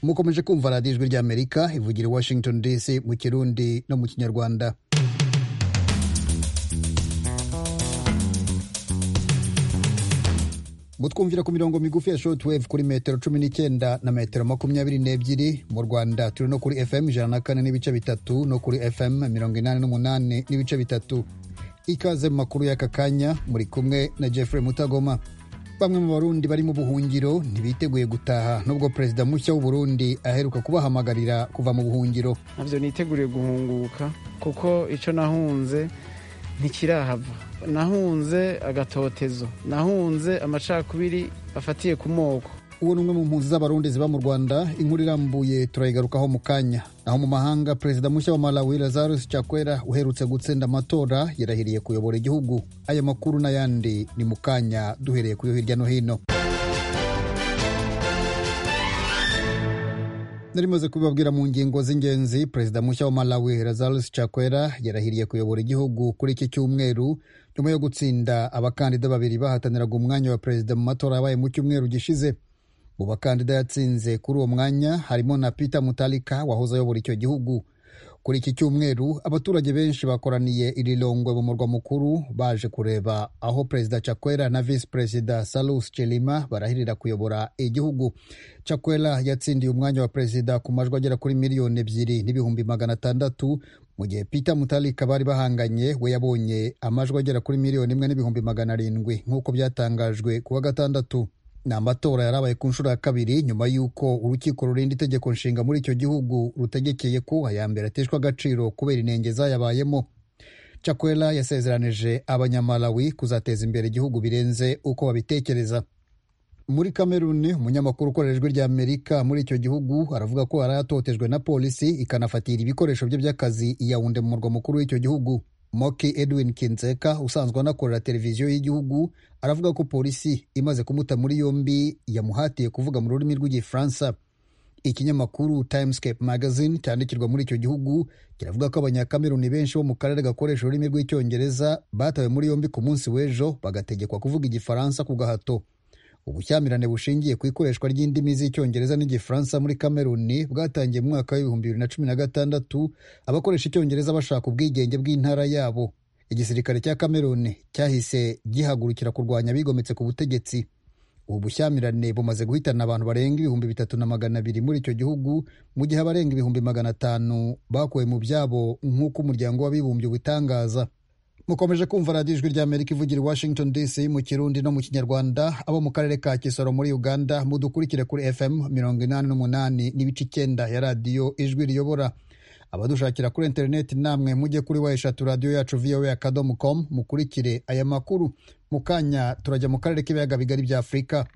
mukomeje kumva radiyo ijwi ry'amerika ivugira i washington dc mu kirundi no mu kinyarwanda mutwumvira ku mirongo migufi ya shortwave kuri metero cumi n'icyenda na metero makumyabiri n'ebyiri mu rwanda turi no kuri fm ijana na kane n'ibice bitatu no kuri fm mirongo inani n'umunani n'ibice bitatu ikaze mu makuru y'aka kanya muri kumwe na jeffrey mutagoma bamwe mu barundi bari mu buhungiro ntibiteguye gutaha nubwo perezida mushya w'u Burundi aheruka kubahamagarira kuva mu buhungiro ntabyo niteguriye guhunguka kuko icyo nahunze ntikirahava nahunze agatotezo nahunze amacakubiri afatiye ku moko uwo ni umwe mu mpunzi z'abarundi ziba mu rwanda inkuru irambuye turayigarukaho mu kanya naho mu mahanga perezida mushya wa malawi lazarus chakwera uherutse gutsinda amatora yarahiriye kuyobora igihugu aya makuru n'ayandi ni mu kanya duhereye kuyo hirya no hino narimaze kubibabwira mu ngingo z'ingenzi perezida mushya wa malawi lazarus chakwera yarahiriye kuyobora igihugu kuri iki cyumweru nyuma yo gutsinda abakandida babiri bahataniraga umwanya wa perezida mu matora yabaye mu cyumweru gishize mu bakandida yatsinze kuri uwo mwanya harimo na peter mutalika wahoze ayobora icyo gihugu kuri iki cyumweru abaturage benshi bakoraniye irilongwe mu murwa mukuru baje kureba aho perezida chakwera na visi perezida salus chilima barahirira kuyobora igihugu chakwera yatsindiye umwanya wa perezida ku majwi agera kuri miliyoni ebyiri n'ibihumbi magana atandatu mu gihe peter mutalika bari bahanganye we yabonye amajwi agera kuri miliyoni imwe n'ibihumbi magana arindwi nk'uko byatangajwe ku wa gatandatu ni amatora yarabaye ku nshuro ya kabiri nyuma y'uko urukiko rurinda itegeko nshinga muri icyo gihugu rutegekeye ko aya mbere ateshwa agaciro kubera inenge zayabayemo chakwera yasezeranije abanyamalawi kuzateza imbere igihugu birenze uko babitekereza muri kameruni umunyamakuru ukorera ijwi rya amerika muri icyo gihugu aravuga ko yarayatotejwe na polisi ikanafatira ibikoresho bye by'akazi iyawunde mu murwa mukuru w'icyo gihugu moki edwin kinseka usanzwe anakorera televiziyo y'igihugu aravuga ko polisi imaze kumuta muri yombi yamuhatiye kuvuga mu rurimi rw'igifaransa ikinyamakuru timescape magazine cyandikirwa muri icyo gihugu kiravuga ko abanyakameruni benshi bo mu karere gakoresha ururimi rw'icyongereza batawe muri yombi ku munsi w'ejo bagategekwa kuvuga igifaransa ku gahato ubushyamirane bushingiye ku ikoreshwa ry'indimi z'icyongereza n'igifaransa muri kameruni bwatangiye mu mwaka w'ibihumbi bibiri na cumi na gatandatu abakoresha icyongereza bashaka ubwigenge bw'intara yabo igisirikare cya kameruni cyahise gihagurukira kurwanya bigometse ku butegetsi ubu bushyamirane bumaze guhitana abantu barenga ibihumbi bitatu na magana abiri muri icyo gihugu mu gihe abarenga ibihumbi magana atanu bakuwe mu byabo nk'uko umuryango w'abibumbye ubitangaza mukomeje kumva radiyo ijwi ry'amerika ivugira i washington dc mu kirundi no mu kinyarwanda abo mu karere ka kisoro muri uganda mudukurikire kuri fm mirongo inani n'umunani n'ibice icyenda ya radiyo ijwi riyobora abadushakira kuri interineti namwe mujye kuri wa eshatu radiyo yacu voa akadomo com mukurikire aya makuru mu kanya turajya mu karere k'ibiyaga bigari bya afurika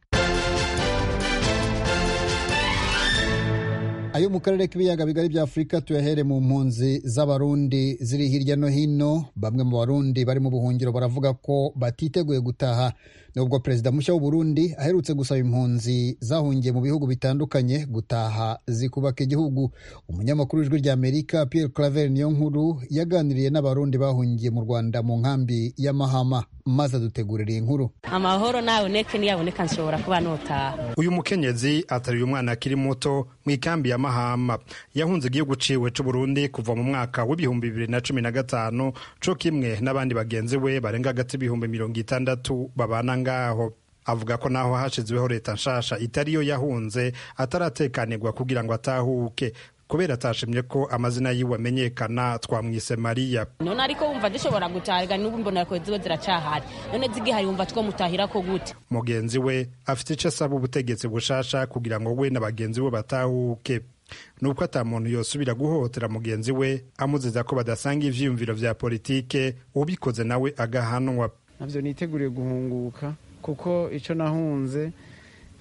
ayo mu karere k'ibiyaga bigari bya afurika tuyahere mu mpunzi z'abarundi ziri hirya no hino bamwe mu barundi bari mu buhungiro baravuga ko batiteguye gutaha nubwo perezida mushya w'uburundi aherutse gusaba impunzi zahungiye mu bihugu bitandukanye gutaha zikubaka igihugu umunyamakuru w'ijwi rya amerika pierre claver niyo nkuru yaganiriye n'abarundi bahungiye mu rwanda mu nkambi ya mahama maze adutegurira iyi nkuru amahoro nawe neke niyaboneka nshobora kuba notaha uyu mukenyezi ateruye umwana akiri muto mu ikambi ya mahama yahunze igihugu ciwe c'uburundi kuva mu mwaka w'ibihumbi bibiri na cumi na gatanu co kimwe n'abandi bagenzi we barenga hagati y'ibihumbi mirongo itandatu babana ngaho avuga ko naho hashizweho leta nshasha itariyo yahunze ataratekanirwa kugira ngo atahuke kubera atashimye ko amazina yiwe amenyekana twamwise mariya none ariko wumva dushobora gutahiga n'ubu mbona ko ziba ziracahari none zigihari wumva twamutahira ko gute mugenzi we afite icyo asaba ubutegetsi bushasha kugira ngo we na bagenzi be batahuke nuko atamuntu yosubira guhohotera mugenzi we amuzeza ko badasanga ivyiyumviro vya politike ubikoze nawe agahanwa navyo niteguriye guhunguka kuko ico nahunze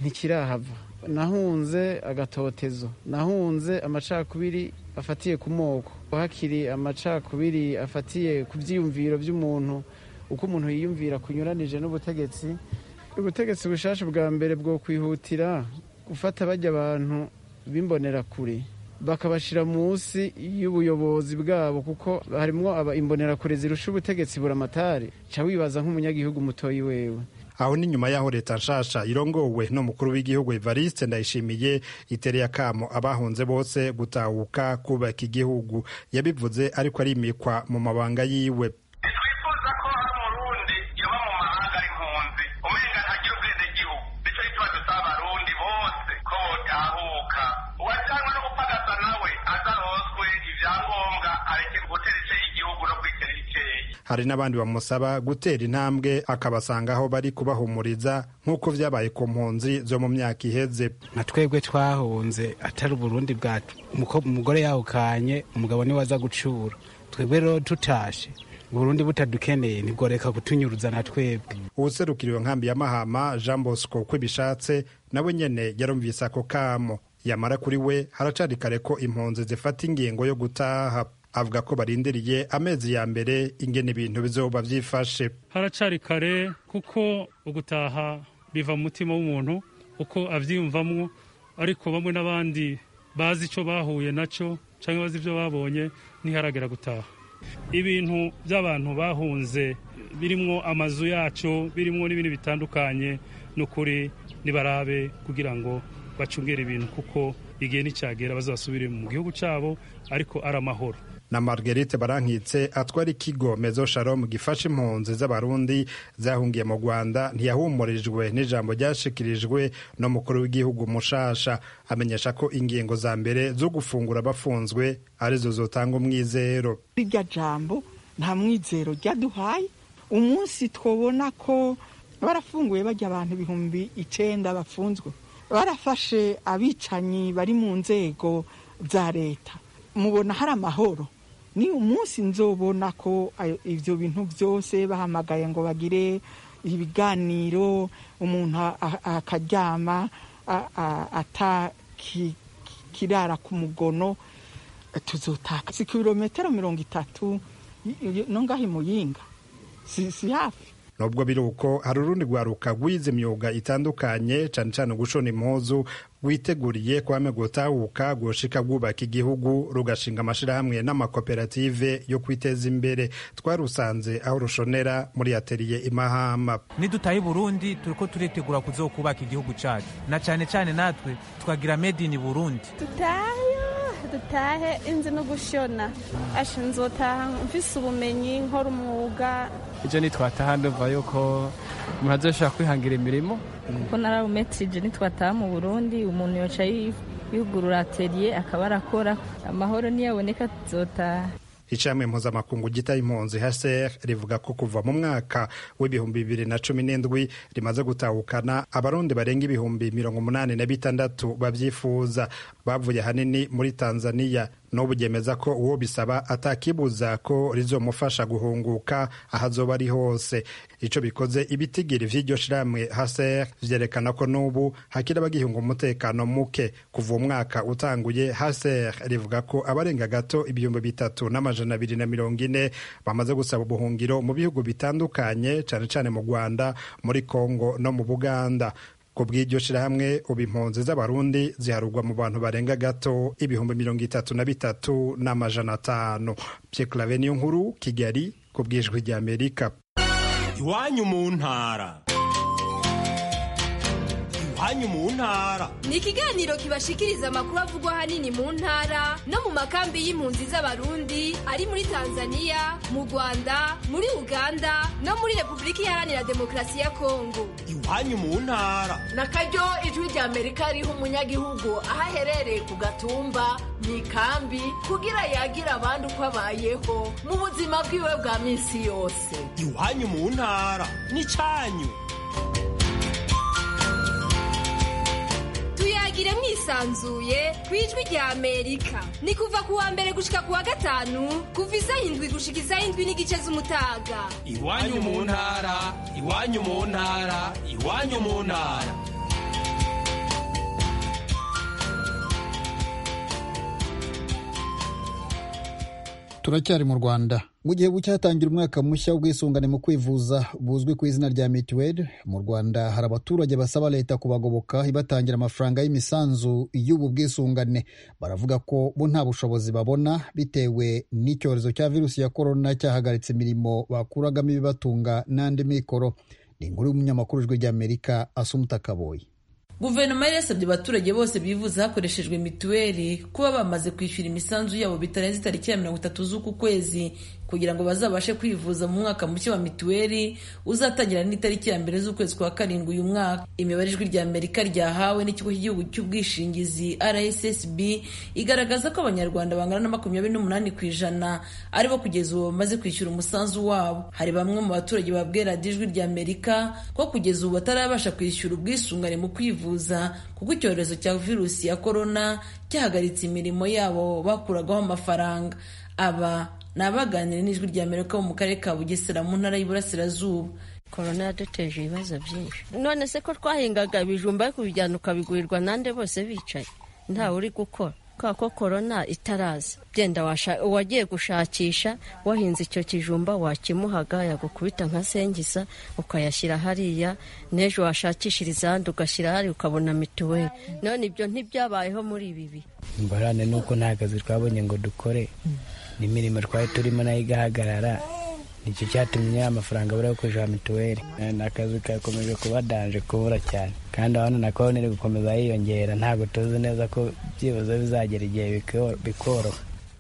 ntikirahava nahunze agatotezo nahunze amacakubiri afatiye ku moko hakiri amacakubiri afatiye ku byiyumviro by'umuntu uko umuntu yiyumvira kunyuranije n'ubutegetsi ubutegetsi bushasha bwa mbere bwo kwihutira gufata bajya abantu b'imbonerakure bakabashyira munsi y'ubuyobozi bwabo kuko harimo imbonerakure zirusha ubutegetsi buramatari ca wibaza nk'umunyagihugu mutoyi wewe aho ni nyuma y'aho leta nshasha irongowe n'umukuru w'igihugu evariste ndayishimiye itereye akamo abahunze bose gutahuka kubaka igihugu yabivuze ariko arimikwa mu mabanga yiwe ntitwifuza ko hari umurundi yaba mu mahanga ari impunzi umenga ntagira ubwenegihugu nicyo gituma dusaba abarundi bose ko botahuka uwajanywe no gupagasa nawe azaronswe ibyangombwa arekere gutera ice y'igihugu no kwitera ikeyi hari n'abandi bamusaba gutera intambwe akabasanga aho bari kubahumuriza nk'uko byabaye ku mpunzi zo mu myaka iheze nka twebwe twahunze atari uburundi bwacu Muko- umugore yahukanye umugabo niwe aza gucura twebwe rero tutashe uburundi butadukeneye nibwo reka kutunyuruza na twebwe uwuserukiriwe nkambi ya mahama jean bosco uko ibishatse nawe nyene yarumvise ako kamo yamara kuri we haracari kare ko impunzi zifata ingingo yo gutaha avuga ko barindiriye amezi ya mbere ingene ibintu bizoba vyifashe haracari kare kuko ugutaha biva mu mutima w'umuntu uko abyiyumvamwo ariko bamwe n'abandi bazi icyo bahuye nacyo cyangwa bazi ibyo babonye ntiharagera gutaha ibintu by'abantu bahunze birimwo amazu yacu birimwo n'ibindi bitandukanye ni ukuri nibarabe kugira ngo bacungere ibintu kuko igihe nicyagera bazasubire mu gihugu cyabo ariko ari amahoro na marguerite barankitse atwara ikigo mezo shalom gifasha impunzi z'abarundi zahungiye mu rwanda ntiyahumurijwe n'ijambo ryashikirijwe n'umukuru w'igihugu mushasha amenyesha ko ingingo za mbere zo gufungura abafunzwe arizo zotanga umwizero rirya jambo nta mwizero ryaduhaye umunsi twabona ko barafunguye bajya abantu ibihumbi icenda bafunzwe barafashe abicanyi bari mu nzego za leta mubona hari amahoro ni umunsi nzobona ko ayo- ivyo bintu byose bahamagaye ngo bagire ibiganiro umuntu a- a- akaryama a- a- atakirara ku mugono tuzotaka si kilometero mirongo itatu y- y- no ngaho i muyinga si, si hafi nubwo biri uko hari urundi rwaruka rwize imyuga itandukanye cane cane gushona impuzu rwiteguriye kwame gutahuka gushika rwubaka igihugu rugashinga amashirahamwe n'amakoperative yo kwiteza imbere twarusanze aho rushonera muri ateliye imahama nidutaye burundi turiko turitegura kuzokubaka igihugu cacu na cane cane natwe tukagira made in burundi dutayo dutahe inzi no gushona ashe nzotaha mfise ubumenyi nkora umwuga ejo nitwataha ndumva yuko umuntu azoshobora kwihangira imirimo kuko narawumetirije nitwataha mu burundi umuntu yoca yugurura ateliye akaba arakora amahoro niyaboneka tuzotaha icamwe mpuzamakungu gita impunzi hcr rivuga ko kuva mu mwaka w'ibihumbi bibiri na cumi n'indwi rimaze gutahukana abarundi barenga ibihumbi mirongo umunani na bitandatu bavyifuza bavuye hanini muri tanzaniya n'ubu ryemeza ko uwo bisaba atakibuza ko rizomufasha guhunguka aho azoba ari hose ico bikoze ibitigiri vy'iryo shirahamwe hcr vyerekana ko n'ubu hakiri abagihunga umutekano muke kuva umwaka utanguye hcr rivuga ko abarenga gato ibihumbi bitatu n'amajana abiri na mirongo ine bamaze gusaba ubuhungiro mu bihugu bitandukanye cane cane mu rwanda muri kongo no mu buganda ku bw'iryo shirahamwe ubu impunzi z'abarundi ziharugwa mu bantu barenga gato ibihumbi mirongo itatu na bitatu n'amajana atanu pyeklave niyo nkuru kigali ku bw'ijwi ry'amerika iwanyu mu ntara iwanyu mu ntara ni ikiganiro kibashikiriza amakuru avugwa ahanini mu ntara no mu makambi y'impunzi z'abarundi ari muri tanzania mu rwanda muri uganda no muri repubulika iharanira demokarasi ya kongo iwanyu mu ntara na karyo ijwi rya amerika riha umunyagihugu aho aherereye ku gatumba mu ikambi kugira yagira abandi uko abayeho mu buzima bwiwe bwa minsi yose iwanyu mu ntara n'icanyu tuyagire mwisanzuye ku ijwi rya amerika ni kuva ku wa mbere gushika ku wa gatanu kuva isaha indwi gushika isaha indwi n'igice z'umutaga iwanyu mu ntara iwanyu mu ntara iwanyu mu ntara turacyari mu rwanda mu gihe bucyatangira umwaka mushya w'ubwisungane mu kwivuza buzwi ku izina rya mituweli mu rwanda hari abaturage basaba leta kubagoboka ibatangira amafaranga y'imisanzu y'ubu bwisungane baravuga ko bo nta bushobozi babona bitewe n'icyorezo cya virusi ya korona cyahagaritse imirimo bakuragamo ibibatunga n'andi mikoro ni inkuru y'umunyamakuru w'ijwi ry'amerika asumuta kaboyi guverinoma yari yasabye abaturage bose bivuza hakoreshejwe mituweli kuba bamaze kwishyura imisanzu yabo bitarenze itariki ya mirongo itatu z'uku kwezi kugira ngo bazabashe kwivuza mu mwaka mushya wa mituweli uzatangira n'itariki ya mbere z'ukwezi kwa karindwi uyu mwaka imibare ijwi rya amerika ryahawe n'ikigo cy'igihugu cy'ubwishingizi rssb igaragaza ko abanyarwanda bangana na makumyabiri n'umunani ku ijana ari bo kugeza ubu bamaze kwishyura umusanzu wabo hari bamwe mu baturage babwira radiyo ijwi rya amerika ko kugeza ubu batarabasha kwishyura ubwisungane mu kwivuza kuko icyorezo cya virusi ya korona cyahagaritse imirimo yabo bakuragaho amafaranga aba ni abaganira n'ijwi rya amerika bo mu karere ka bugesera mu ntara y'iburasirazuba korona yaduteje ibibazo byinshi none se ko twahingaga ibijumba ariko ubijyana ukabigurirwa nande bose bicaye ntawe uri gukora kubera ko korona itaraza byenda uwagiye gushakisha wahinze icyo kijumba wakimuhaga yagukubita nka sengiza ukayashyira hariya n'ejo washakishiriza ahandi ugashyira hariya ukabona mituweli none ibyo ntibyabayeho muri ibi bihe ingorane ni uko nta kazi twabonye ngo dukore n'imirimo twari turimo nayo igahagarara nicyo cyatumye amafaranga abura yo kwishyura mituweli ni akazi kakomeje kuba danje kubura cyane kandi abana na konti iri gukomeza yiyongera ntabwo tuzi neza ko byibuze bizagera igihe bikoroha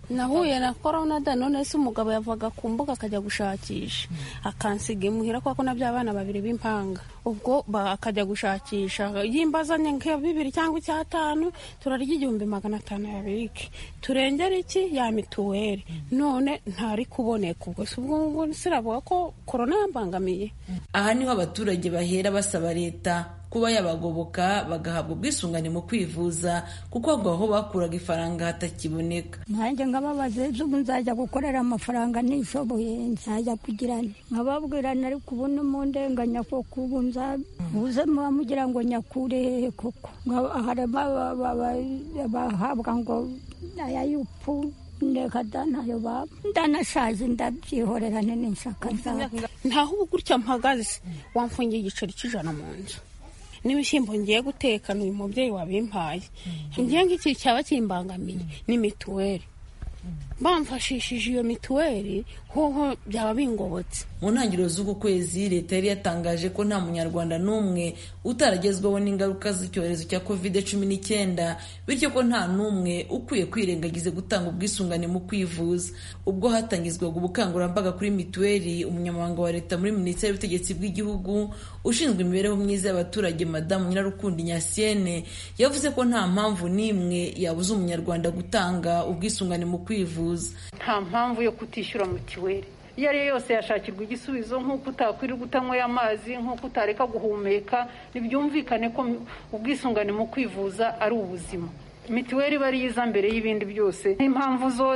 nahuye na korona da none se umugabo yavaga ku mbuga akajya gushakisha akansiga imuhira kuko na bya bana babiri b'impanga ubwo akajya gushakisha yimba azanye nka bibiri cyangwa icyatanu turarya igihumbi magana atanu ya birike turengera iki ya mituweli none ntari kuboneka ubwo si ubwo ngubwo siravuga ko korona yambangamiye aha niho abaturage bahera basaba leta kuba yabagoboka bagahabwa ubwisungane mu kwivuza kuko ahubwo aho bakuraga ifaranga hatakiboneka nanjye nkababaze ubu nzajya gukorera amafaranga nishoboye nzajya kugirana nkababwirana ariko ubu ni mu ndenganya koko ubu nzabuzemo mugira ngo nyakure koko harimo abahabwa ngo aya y'upfu ndeka danayo baba ndanashaje ndabyihorera n'inshaka zawe ntaho ubu gutya mpagaze wamfungiye igiceri cy'ijana mu nzu n'ibishyimbo ngiye gutekana uyu mubyeyi wabimpaye ngiye nk'iki cyaba kimbangamiye ni mituweli bamfashishije iyo mituweli hoho byaba bingobotse mu ntangiriro z'uku kwezi leta yari yatangaje ko nta munyarwanda n'umwe utaragezwaho n'ingaruka z'icyorezo cya covid cumi n'icyenda bityo ko nta n'umwe ukwiye kwirengagiza gutanga ubwisungane mu kwivuza ubwo hatangizwaga ubukangurambaga kuri mituweli umunyamabanga wa leta muri minisiteri y'ubutegetsi bw'igihugu ushinzwe imibereho myiza y'abaturage madamu nyirarukundi nyasiene yavuze ko nta mpamvu n'imwe yabuza umunyarwanda gutanga ubwisungane mu kwivuza nta mpamvu yo kutishyura mituweli iyo ari yo yose yashakirwa igisubizo nk'uko utakwirirwa utanyweye amazi nk'uko utareka guhumeka ntibyumvikane ko ubwisungane mu kwivuza ari ubuzima mituweli iba ari iza mbere y'ibindi byose n'impamvu zo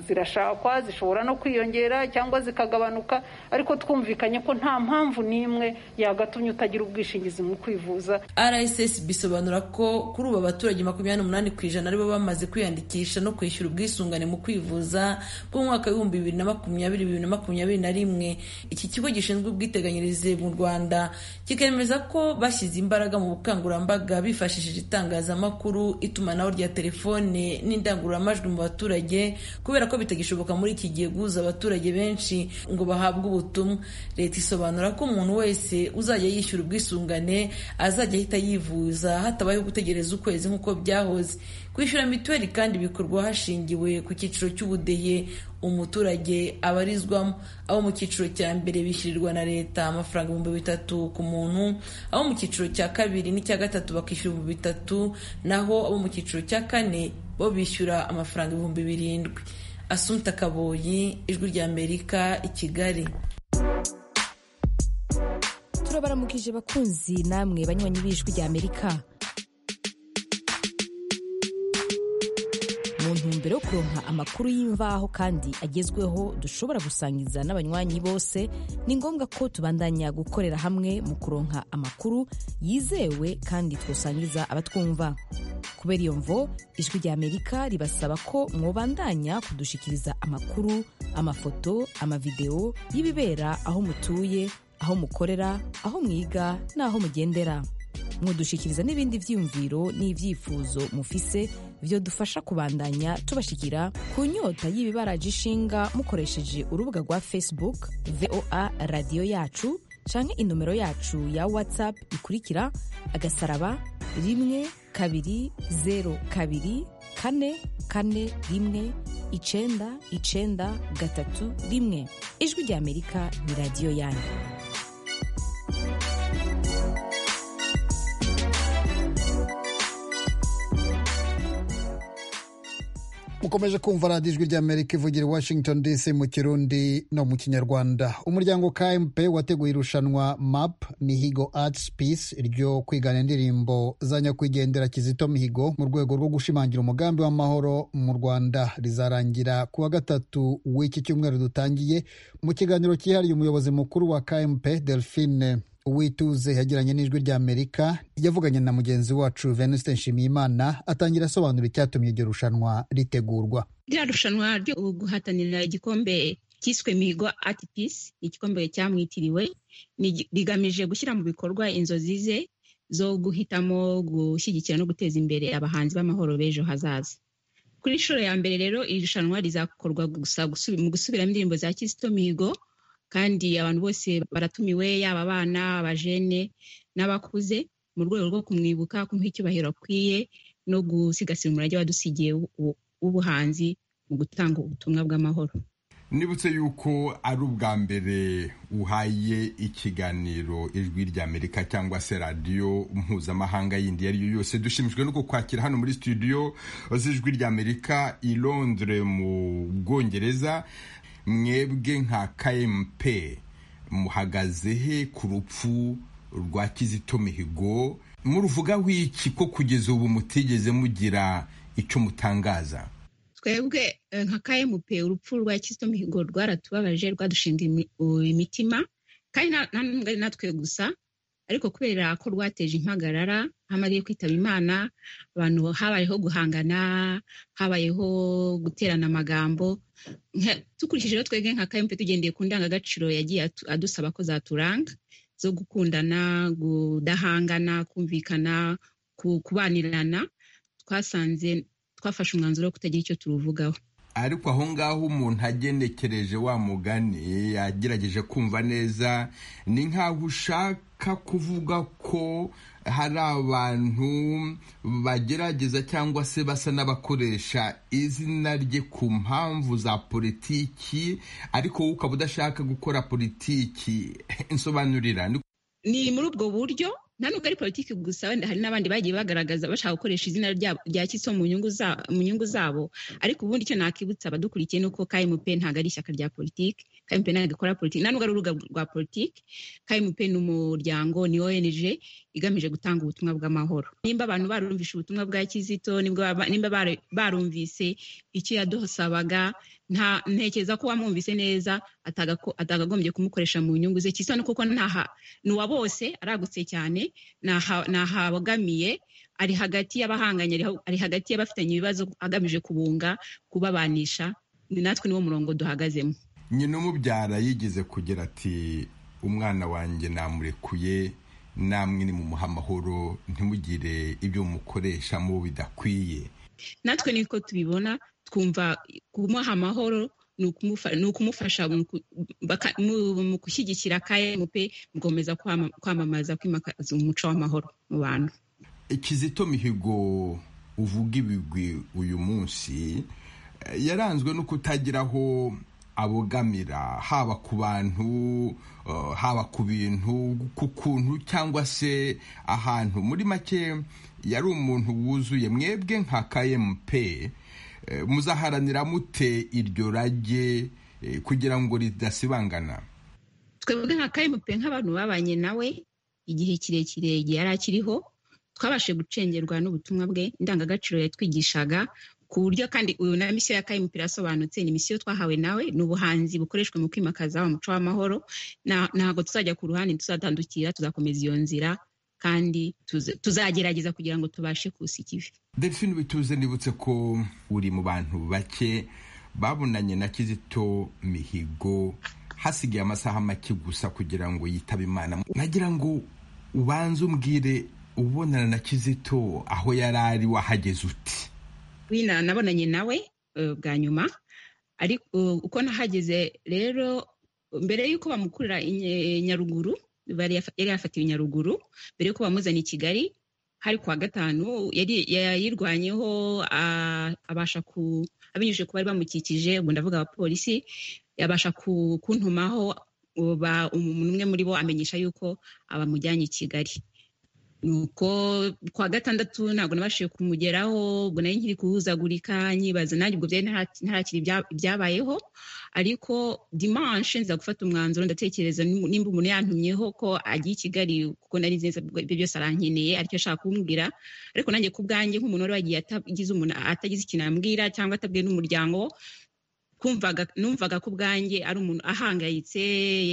zirashakwa zishobora no kwiyongera cyangwa zikagabanuka ariko twumvikanye ko nta mpamvu n'imwe yagatumye utagira ubwishingizi mu kwivuza rssb bisobanura ko kuri ubu abaturage makumyabiri n'umunani ku ijana aribo bamaze kwiyandikisha no kwishyura ubwisungane mu kwivuza bw'umwaka w'ibihumbi bibiri na makumyabiri bibiri na makumyabiri na rimwe iki kigo gishinzwe ubwiteganyirize mu rwanda kikemeza ko bashyize imbaraga mu bukangurambaga bifashishije itangazamakuru itumanaho rya telefone n'indangururamajwi mu baturage kubera ko bitagishoboka muri iki gihe guhuza abaturage benshi ngo bahabwe ubutumwa leta isobanura ko umuntu wese uzajya yishyura ubwisungane azajya ahita yivuza hatabayeho gutegereza ukwezi nk'uko byahoze kwishyura mituweli kandi bikorwa hashingiwe ku cyiciro cy'ubudehe umuturage abarizwamo abo mu cyiciro cya mbere bishyurirwa na leta amafaranga ibihumbi bitatu ku muntu abo mu cyiciro cya kabiri n'icya gatatu bakishyura ibihumbi bitatu naho abo mu cyiciro cya kane bo bishyura amafaranga ibihumbi birindwi asumta kaboyi ijwi rya amerika i kigali turabaramukije bakunzi namwe banywanyi b'ijwi rya amerika mu ntumbero yo kuronka amakuru y'imvaho kandi agezweho dushobora gusangiza n'abanywanyi bose ni ngombwa ko tubandanya gukorera hamwe mu kuronka amakuru yizewe kandi twasangiza abatwumva kubera iyo mvo ijwi rya amerika ribasaba ko mwobandanya kudushikiriza amakuru amafoto amavidewo y'ibibera aho mutuye aho mukorera aho mwiga n'aho mugendera mwodushikiriza n'ibindi byiyumviro n'ibyifuzo mufise byo dufasha kubandanya tubashikira ku nyota y'ibibaraje ishinga mukoresheje urubuga rwa facebook voa radiyo yacu canke inomero yacu ya whatsapp ikurikira agasaraba rimwe kabiri zero kabiri kane kane rimwe icenda icenda gatatu rimwe ijwi ry'amerika ni radiyo yanyu mukomeje kumva radiyo ijwi ry'amerika ivugira i washington dc mu kirundi no mu kinyarwanda umuryango kmp wateguye irushanwa map mihigo arts peace ryo kwigana indirimbo za nyakwigendera kizito mihigo mu rwego rwo gushimangira umugambi w'amahoro mu rwanda rizarangira ku wa gatatu w'iki cyumweru dutangiye mu kiganiro cyihariye umuyobozi mukuru wa kmp delphine uwituze yagiranye n'ijwi ry'amerika yavuganye na mugenzi wacu venuste nshimiyimana atangira asobanura icyatumye iryo rushanwa ritegurwa ririya rushanwa ryo guhatanira igikombe cyiswe mihigo ati pisi igikombe cyamwitiriwe rigamije gushyira mu bikorwa inzozi ze zo guhitamo gushyigikira no guteza imbere abahanzi b'amahoro b'ejo hazaza kuri inshuro ya mbere rero iri rushanwa rizakorwa gusa gusubi- mu gusubiramo indirimbo za kizito mihigo kandi abantu bose baratumiwe yaba abana abajene n'abakuze mu rwego rwo kumwibuka kumuha icyubahiro akwiye no gusigasira umurage wadusigiye w'u- w'ubuhanzi mu gutanga ubutumwa bw'amahoro nibutse yuko ari ubwa mbere uhaye ikiganiro ijwi ry'amerika cyangwa se radiyo mpuzamahanga yindi iyo ari yo yose dushimijwe no kukwakira hano muri studio z'ijwi ry'amerika i londres mu bwongereza mwebwe nka kmp muhagaze he ku rupfu rwa kizito mihigo muruvugaho iki ko kugeza ubu mutigeze mugira icyo mutangaza twebwe eh, nka kmp urupfu rwa kizito mihigo rwaratubabaje rwadushinga imi- u- imitima kandi na- na n'umwe ari natwe gusa ariko kubera ko rwateje impagarara hamariye kwitaba imana abantu habayeho guhangana habayeho guterana amagambo Nka- dukurikije rero twebwe nka kmp tugendeye ku ndangagaciro yagiye atu- adusaba ko zaturanga zo gukundana kudahangana kumvikana ku- kubanirana twasanze twafashe umwanzuro wo kutagira icyo turuvugaho ariko aho ngaho umuntu agenekereje wa mugani yagerageje kumva neza ni nkaho ushaka kuvuga ko hari abantu bagerageza cyangwa se basa n'abakoresha izina rye ku mpamvu za politiki ariko wowe ukaba udashaka gukora politiki insobanurira Ni- ni muri ubwo buryo nta nubwo ari politiki gusa wenda hari n'abandi bagiye bagaragaza bashaka gukoresha izina ryabo rya kiso mu nyungu za- mu nyungu zabo ariko ubundi icyo nakibutsa abadukurikiye ni uko kmp ntabwo ari ishyaka rya politiki kmp ntabwo ikora politiki nta nubwo ari urubuga rwa politiki kmp ni umuryango ni ong igamije gutanga ubutumwa bw'amahoro nimba abantu barumvishe ubutumwa bwa kizito nibwo baba- nimba bare- barumvise icyo yadusabaga nta ntekereza ko wamwumvise neza atagako- atagagombye kumukoresha mu nyungu ze kisa no kuko ntaha ni uwa bose aragutse cyane ntaha- ntahabogamiye ari hagati y'abahanganye ariho- ari hagati y'abafitanye ibibazo agamije kubunga kubabanisha ni natwe niwo murongo duhagazemo nyina umubyara yigeze kugira ati umwana wanjye namurekuye namwe ni mu muha amahoro ntimugire ibyo mumukoresha mu bidakwiye natwe niko tubibona twumva kumuha amahoro ni ukumufa- ni ukumufasha mu ku- baka- mu- mu gushyigikira kmp mu gukomeza kwama- kwamamaza kwimakaza umuco w'amahoro mu bantu kizito mihigo uvuga ibigwi uyu munsi eh, yaranzwe no kutagira aho abogamira haba ku bantu eh, haba ku bintu ku kuntu cyangwa se ahantu muri make yari umuntu wuzuye mwebwe nka kmp eh, muzaharanira mute iryo rage eh, kugira ngo ridasibangana twebwe nka kmp nk'abantu babanye nawe igihe kirekire igihe yari akiriho twabashije gucengerwa n'ubutumwa bwe indangagaciro yatwigishaga ku buryo kandi uyu na misiyo ya kmp irasobanutse ni misiyo twahawe nawe ni ubuhanzi bukoreshwa mu kwimakaza umuco w'amahoro Na- ntabwo tuzajya ku ruhande tuzatandukira tuzakomeza iyo nzira kandi tuze- tuzagerageza kugira ngo tubashe kusika ivi delphine bituze nibutse ko uri mu bantu bake babonanye na kizito mihigo hasigaye amasaha make gusa kugira ngo yitabe imana nagira ngo ubanze umbwire ubonana na kizito aho yari ari wahageze uti wina nabonanye nawe eh, bwa nyuma ariko eh, uko nahageze rero mbere y'uko bamukurira i Nye- Nyaruguru bari yafa- yari yafatiwe nyaruguru mbere yuko bamuzana i kigali hari kuwa gatanu yari yayirwanyeho a- abasha ku abinyujije ku bari bamukikije ubwo ndavuga abapolisi yabasha ku- kuntumaho uba- umuntu umwe muri bo amenyesha yuko abamujyanye i kigali nuko kuwa gatandatu ntabwo nabashije kumugeraho ubwo nari nkiri guhuzagurika nyibaza nanjye ubwo byari ntara- ntarakira ibya- ibyabayeho ariko dimanche nza gufata umwanzuro ndatekereza nimu- nimba umuntu yantumyeho ko agiye i kigali kuko nari nzi neza ko ibyo byose arankeneye aricyo ashaka kumbwira ariko nanjye ku bwanjye nk'umuntu wari wagiye atagize umuntu atagize ikintu ambwira cyangwa atabwiye n'umuryango kumvaga numvaga ko ubwanjye ari umuntu ahangayitse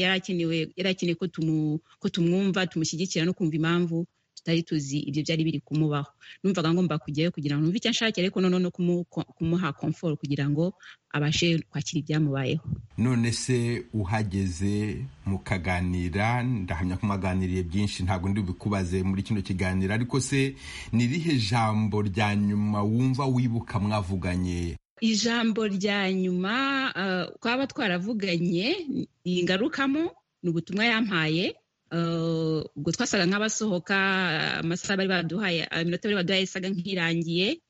yari akenewe yari akeneye ko tumu- ko tumwumva tumushyigikira no kumva impamvu tutari tuzi ibyo byari biri kumubaho numvaga ngomba kujyayo kugira ngo numve icyo anshakira ariko noneho no kumu- kumuha komforo kugira ngo abashe kwakira ibyamubayeho none se uhageze mukaganira ndahamya ko mwaganiriye byinshi ntabwo ndi bikubaze muri kino kiganiro ariko se ni irihe jambo rya nyuma wumva wibuka mwavuganye ijambo rya nyuma eh, twaba twaravuganye ingarukamo ni ubutumwa yampaye eh, ubwo twasaga nk'abasohoka eh, amasaha bari baduhaye eh, iminota bari baduhaye isaga nk'irangiye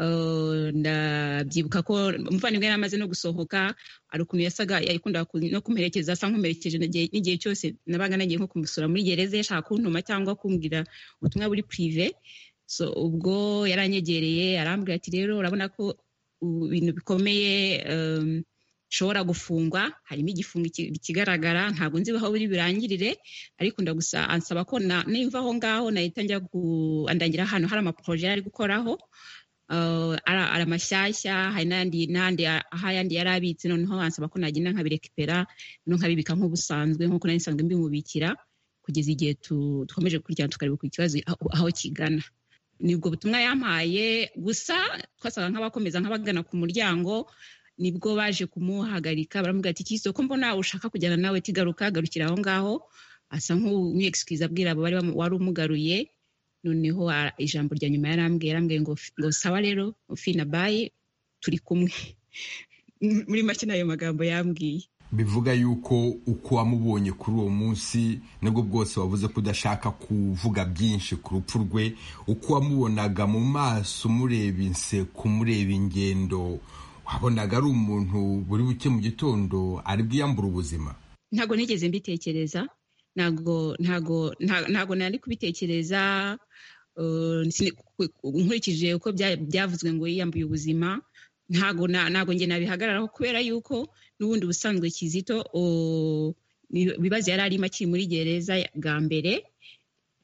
Eh, ndabyibuka ko umuvandimwe yari amaze no gusohoka hari ukuntu yasaga yakundaga ku- no kumuherekeza asa nk'umuherekeje n'igihe n'igihe cyose nabaga nagiye nko kumusura muri gereza yashaka kuntuma cyangwa kumbwira ubutumwa buri purive so ubwo yaranyegereye arambwira ati rero urabona ko u- ibintu bikomeye em, bishobora gufungwa harimo igifungo iki- kigaragara ntabwo nzi aho biri burangirire ariko ndagusa ansaba ko na- nimva aho ngaho nahita njya ku- andangira ahantu hari amaporoje yari ari gukoraho Uh, ari ari amashyashya hari n'ayandi n'ayandi aho ayandi yari abitse noneho ansaba ko nagenda nkabirekipera no nkabibika nk'ubusanzwe nk'uko nari nsanzwe mbimubikira kugeza igihe tu- dukomeje kuryana tukareba ikibazo aho aho kigana nibwo butumwa yampaye gusa twasaga nk'abakomeza nk'abagana ku muryango nibwo baje kumuhagarika baramubwira ati kiso ko mbona ushaka kujyana nawe tigaruka garukira aho ngaho asa nk'umwexcuse abwira abo bari bamu- wari umugaruye noneho ara- ijambo rya nyuma yarambwiye yarambwiye ngo ngo sawa rero fina bayi turi kumwe muri make ni ayo magambo yambwiye bivuga yuko uko wamubonye kuri uwo munsi nibwo bwose wavuze ko udashaka kuvuga byinshi ku rupfu rwe uko wamubonaga mu maso umureba inseko umureba ingendo wabonaga ari umuntu buri buke mu gitondo ari bwiyambure ubuzima ntabwo nigeze mbitekereza ntabwo ntabwo nta- ntabwo nari kubitekereza eh, sini- ku- ku- nkurikije uko bya- byavuzwe ngo yiyambuye ubuzima ntabwo na- ntabwo njye nabihagararaho kubera yuko n'ubundi ubusanzwe kizito o- ibi- ibibazo yari arimo akiri muri gereza ya- bwa mbere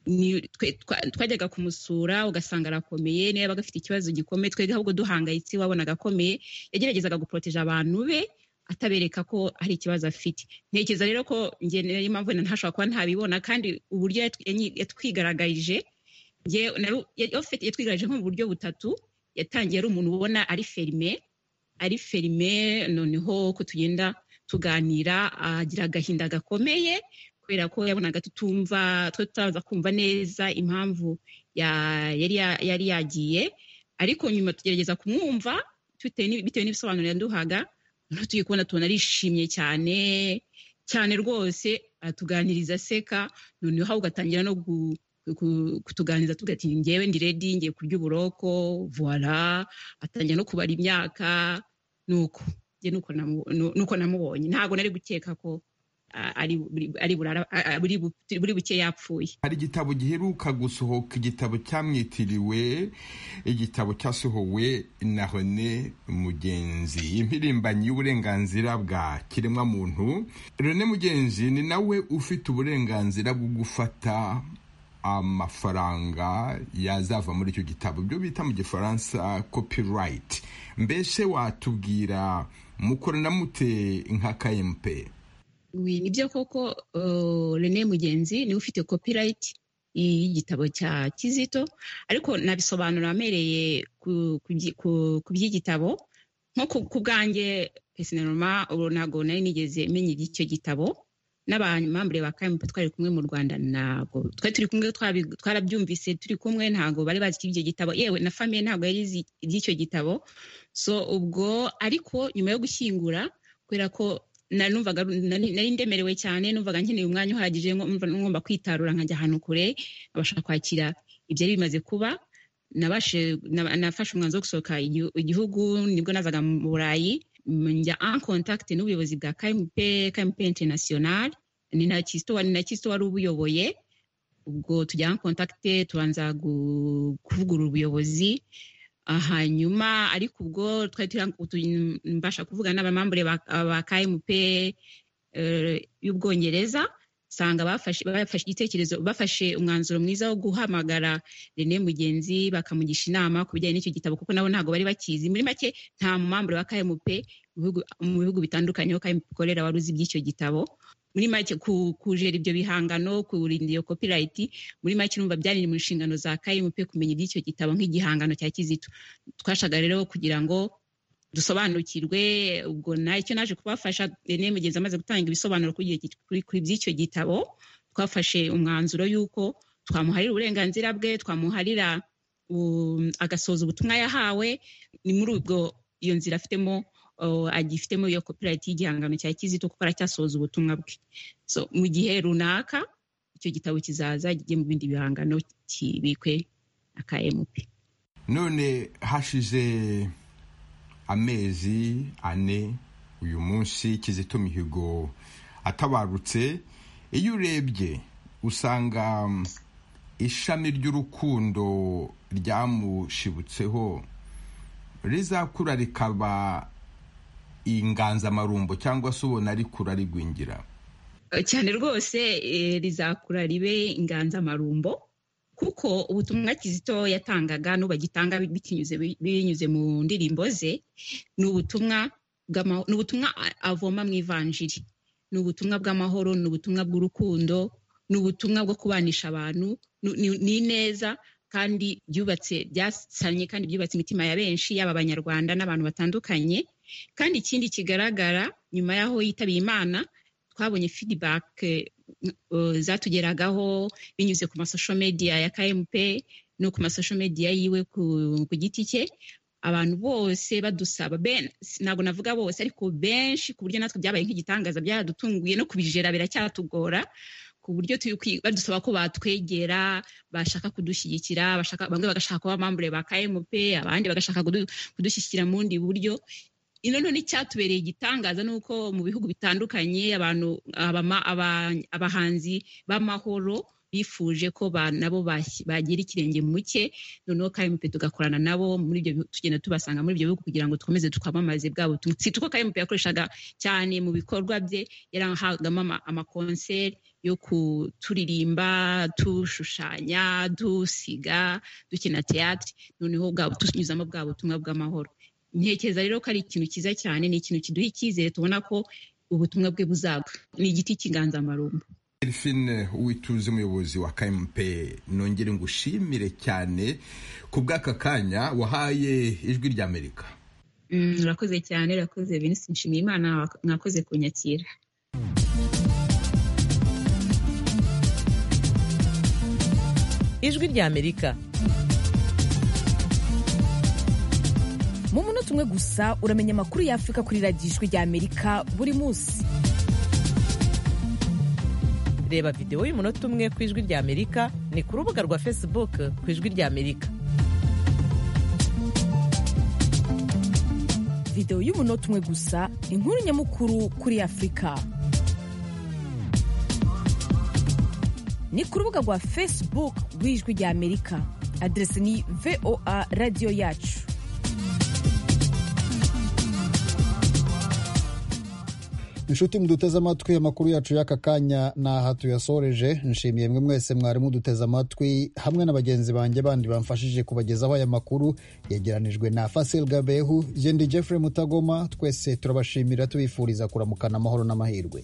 ni- twe- twa- twajyaga kumusura ugasanga arakomeye niyo yabaga afite ikibazo gikomeye twebwe ahubwo duhangayitse wabonaga akomeye yageragezaga guporoteje abantu be atabereka ko hari ikibazo afite ntekereza rero ko njye niyo mpamvu na ntashobora kuba ntabibona kandi uburyo yatwi- yanyi- yatwigaragaje njye- nari- yafite- yatwigaragaje nko mu buryo butatu yatangiye ari umuntu ubona ari ferime ari ferime noneho ko tugenda tuganira agira agahinda gakomeye kubera ko yabonaga tutumva twe tutaza kumva neza impamvu ya- yari ya- yari yagiye ariko nyuma tugerageza kumwumva bitewe n'i- bitewe n'ibisobanuro yaduhaga noneho turi kubona tubona arishimye cyane cyane rwose aratuganiriza aseka noneho ugatangira no gu- ku- kutuganiriza tuvuga ati njyewe ndi redi ngiye kurya uburoko voila atangira no kubara imyaka nuko njye nuko namu- nu- nuko namubonye ntabwo nari gukeka ko ah, ari buri- ari burara- ah, ah, buri bu- buri buke yapfuye hari igitabo giheruka gusohoka igitabo cyamwitiriwe igitabo cyasohowe na René Mugenzi impirimbanyi y'uburenganzira bwa kiremwamuntu René Mugenzi ni nawe ufite uburenganzira bwo gufata amafaranga yazava muri icyo gitabo byo bita mu gifaransa copyright mbese watubwira mukorana mute nka KMP Wi, nibyo koko uh, Rene Mugenzi niwe ufite copyright y'igitabo cya Kizito ariko nabisobanura amereye ku- ku byi- ku- ku by'igitabo nko ku- ku bwanjye pesinoma ntabwo nari nigeze menya iby'icyo gitabo n'abamambure ba KMP twari kumwe mu Rwanda ntabwo twari turi kumwe twabi- twarabyumvise turi kumwe ntabwo bari bazi iby'icyo gitabo yewe na famiye ntabwo yari izi iby'icyo gitabo so ubwo ariko nyuma yo gushyingura kubera ko narumvaga nari nari ndemerewe cyane numvaga nkeneye umwanya uhagije nkumva ngomba kwitarura nkajya ahantu kure abashaka kwakira ibyari bimaze kuba nabashe naba- nafashe umwanzuro wo gusohoka igihu- igihugu nibwo nazaga mu burayi njya en contact n'ubuyobozi bwa KMP KMP international ni na Kisto wari na Kisto wari ubuyoboye ubwo tujya en contact tubanza gu- kuvugurura ubuyobozi Ah, hanyuma ariko ubwo twari turi utu- mbasha kuvuga n'abamambure ba ba KMP eh, y'Ubwongereza sanga bafashe bafashe igitekerezo bafashe umwanzuro mwiza wo guhamagara René Mugenzi bakamugisha inama ku bijyanye n'icyo gitabo kuko nabo ntabwo bari bakizi muri make nta mumambure wa KMP mu bihugu- mu bihugu bitandukanye aho KMP ikorera wari uzi iby'icyo gitabo muri make ku- kujera ibyo bihangano kurinda iyo copyright muri make urumva byari mu nshingano za KMP kumenya iby'icyo gitabo nk'igihangano cya Kizito twashaga rero kugira ngo dusobanukirwe ubwo nacyo naje kubafasha René Mugenzi amaze gutanga ibisobanuro kuri iyo gi- kuri- kuri by'icyo gitabo twafashe umwanzuro y'uko twamuharira uburenganzira bwe twamuharira um, agasoza ubutumwa yahawe ni muri ubwo iyo nzira afitemo uh, agifitemo iyo copyright y'igihangano cya Kizito kuko aracyasoza ubutumwa bwe so mu gihe runaka icyo gitabo kizaza kijye mu bindi bihangano kibikwe na KMP none hashize amezi ane uyu munsi kizito mihigo atabarutse iyo urebye usanga mm, ishami ry'urukundo ryamushibutseho rizakura rikaba inganzamarumbo cyangwa se ubona rikura rigwingira cyane rwose eh, rizakura ribe inganzamarumbo kuko ubutumwa kizito yatangaga n'ubagitanga bitinyuze binyuze mu ndirimbo ze ni ubutumwa bw'ama- ni ubutumwa a- avoma mu ivanjiri ni ubutumwa bw'amahoro ni ubutumwa bw'urukundo ni ubutumwa bwo kubanisha abantu ni- ni- ni neza kandi byubatse byasanye kandi byubatse imitima ya benshi yaba abanyarwanda n'abantu batandukanye kandi ikindi kigaragara nyuma y'aho yitabiye imana twabonye feedback eh, eh, zatugeragaho binyuze ku masosho media ya KMP no ku masosho media yiwe ku, ku giti cye abantu bose badusaba ben- si- ntabwo navuga bose ariko benshi ku buryo natwe byabaye nk'igitangaza byaradutunguye no kubijera biracyatugora ku buryo turi kwi- badusaba ko batwegera bashaka kudushyigikira bashaka bamwe bagashaka kuba amambure ba KMP abandi bagashaka kudu- kudushyigikira mu bundi buryo ino none icyatubereye igitangaza ni uko mu bihugu bitandukanye abantu abama- aba- abahanzi b'amahoro bifuje ko ba- nabo bashyi- bagira ikirenge mu cye noneho KMP tugakorana nabo muri ibyo bihu- tugenda tubasanga muri ibyo bihugu kugira ngo dukomeze twamamaze bwa butumwa si tuko KMP yakoreshaga cyane mu bikorwa bye yarahagamo ama- amakonseri yo kuturirimba tushushanya dusiga dukina teatire noneho bwa- tunyuzamo bwa butumwa bw'amahoro ntekereza rero ko ari ikintu cyiza cyane ni ikintu kiduha icyizere tubona ko ubutumwa bwe buzagwa ni igiti cy'inganzamarumbo Delphine Uwituze umuyobozi wa KMP nongere ngushimire cyane ku bw'aka kanya wahaye ijwi ry'Amerika Mm, urakoze cyane urakoze Vincent Nshimiyimana mwakoze kunyakira ijwi ry'amerika mu munota umwe gusa uramenya amakuru ya afurika kuri radiyo ijwi ry'amerika buri munsi reba videwo y'umunota umwe ku ijwi ry'amerika ni ku rubuga rwa facebook ku ijwi ry'amerika videwo y'umunota umwe gusa inkuru nyamukuru kuri afurika ni ku rubuga rwa facebook rw'ijwi ry'amerika aderesi ni voa radiyo yacu inshuti muduteze amatwi amakuru yacu y'aka kanya ni aha tuyasoreje nshimiye mwe mwese mwari muduteze amatwi hamwe na bagenzi banjye bandi bamfashije kubagezaho aya makuru yegeranijwe na fasil gabehu jendi jeffrey mutagoma twese turabashimira tubifuriza kuramukana amahoro n'amahirwe